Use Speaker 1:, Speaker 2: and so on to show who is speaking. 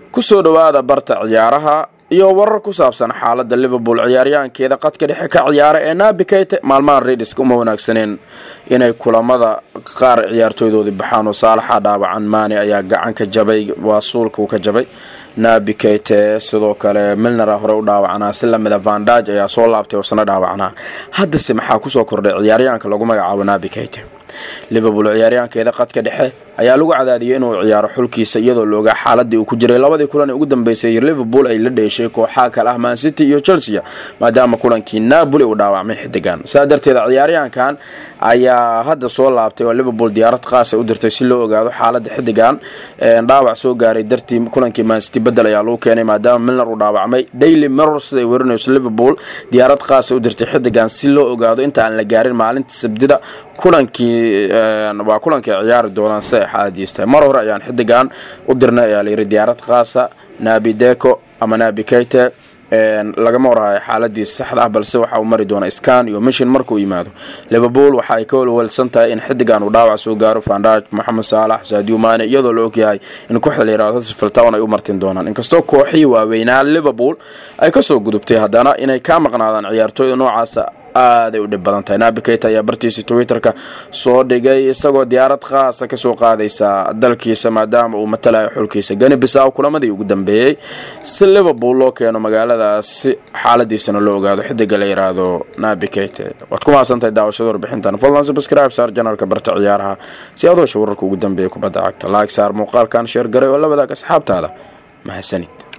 Speaker 1: kusoo dhowaada barta ciyaaraha iyo warar ku saabsan xaalada liverpool ciyaaryahankeeda qadka dhexe ka ciyaara ee nabi keyte maalmahan redhiska uma wanaagsaneen inay kulamada qaar ciyaartooydoodii baxaan oo saalaxa dhaawacan maani ayaa gacan ka jabay waa suulka uu ka jabay nabi keyte sidoo kale milnera hore u dhaawacanaa si lamida vandaj ayaa soo laabtay oo sana dhaawacanaa haddase maxaa kusoo kordhay ciyaaryahanka lagu magacaabo nabi keyte liverpool ciyaaryahankeeda qadka dhexe ayaa lagu cadaadiyay inuu ciyaaro xulkiisa iyadoo la ogaa xaaladii uu ku jiray labadii kulan ee ugu dambeysay liverpool ay la dheeshay kooxaha kale ah mancity iyo chelsea maadaama kulankii napoli uu dhaawacmay xidigan saa darteed ciyaaryahankan ayaa hadda soo laabtay oo liverpool diyaarad khaasa u dirtay si loo ogaado xaalada xidigan dhaawac soo gaaray dartii kulankii mancity bedel ayaa lagu keenay maadaama milner uu dhaawacmay daily mirror siday werinayso liverpool diyaarad khaasa u dirtay xidigan si loo ogaado inta aan la gaarin maalinta sabdida kulankii waa kulankii ciyaari doonaan siday xaaladiis tahay mar hore ayaan xidigan u dirnay ayaa layiri diyaarad khaasa nabi deco ama nabi keyte lagama warhayo xaaladiisa saxda ah balse waxa uu mari doona scan iyo mishin markuu yimaado liverpool waxa ay ka walwalsan tahay in xidigan uu dhaawac soo gaaro vandaj moxamed saalax sadio mane iyadoo la ogyahay in kooxda la yirahdo sifiltown ay u martin doonaan inkastoo kooxihii waaweynaa liverpool ay kasoo gudubtay haddana inay ka maqnaadaan ciyaartooyda noocaasa aaday u dhib badan tahay nabi keyta ayaa bartiisa twitterka soo dhigay isagoo diyaarad khaasa kasoo qaadaysa dalkiisa maadaama uu matalayo xulkiisa gani bisaw kulamadii ugu dambeeyey si liverpool loo keeno magaaladaasi xaaladiisana loo ogaado xidiga la yiraahdo nabi keyte waad ku mahadsantahay daawashada warbixintan fadlan subscribe saar janalka barta ciyaaraha si aad oosha wararka ugu dambeeya kubadda cagta laag saar muuqaalkan sheer garay oo la wadaag asxaabtaada mahadsanid